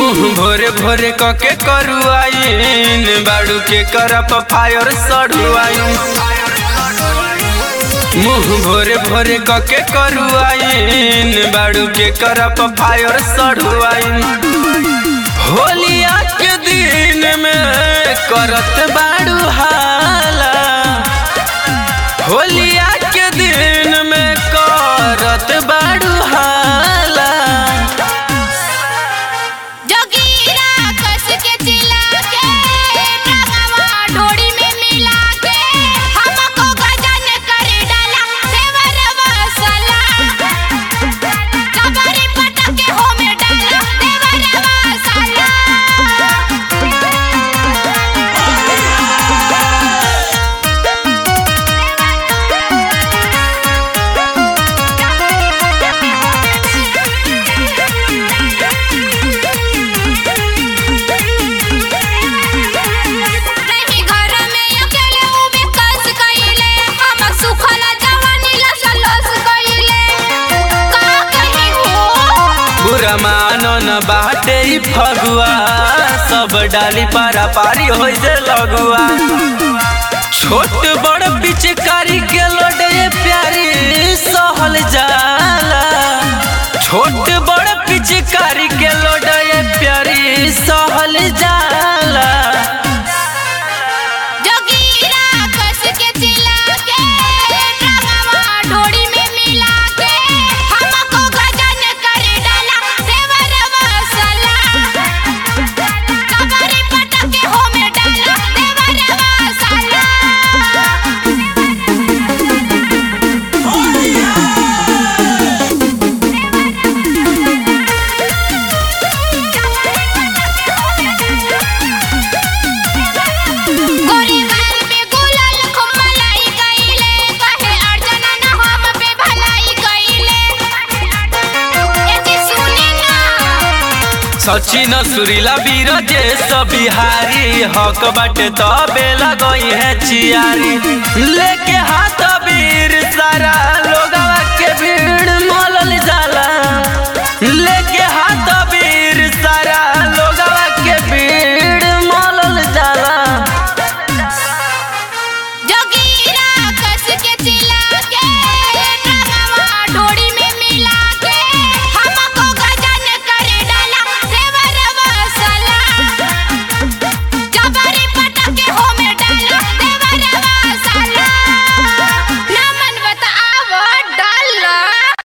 मुंह भोरे भोरे कके करुआइन बाड़ू के करप फायर सड़ुआइन मुंह भोरे भोरे कके करुआइन बाड़ू के करप फायर सड़ुआइन होलिया के दिन में करत बाड़ू हाला होलिया के दिन में करत बाड़ू हाला जोगीरा कस के चिल्ला के रंगवा डोरी में मिला के हमको गजन कर डाला देवर मसाला कबरी पटक के हो में डाला देवर मसाला रही घर में अकेले उबे कस कइले हम सुखल जवानी लस लस कइले का कही हो बुरा मानन बाटे ई फगुआ सब डाली पारा पारी हो जे लगुआ छोट बड़ पिचकारी के लोडे प्यारी सहल जाला छोट बड़ पिचकारी के लोडे प्यारी सहल जाला जोगीरा कस के चिल्ला के रंगवा डोरी में मिला के हमको गजन कर डाला देवर मसाला कबरी पटक के हो में डाला देवर मसाला गोरीबान पे गुलाल खुमलाई गईले कहे अर्चना न हम पे भलाई गईले ए जी सुनी ना सचिन सुरीला वीर जे बिहारी हक बाटे तबे लगई है चियारी लेके हाथ वीर सारा लोगवा के भीड़ मलल जा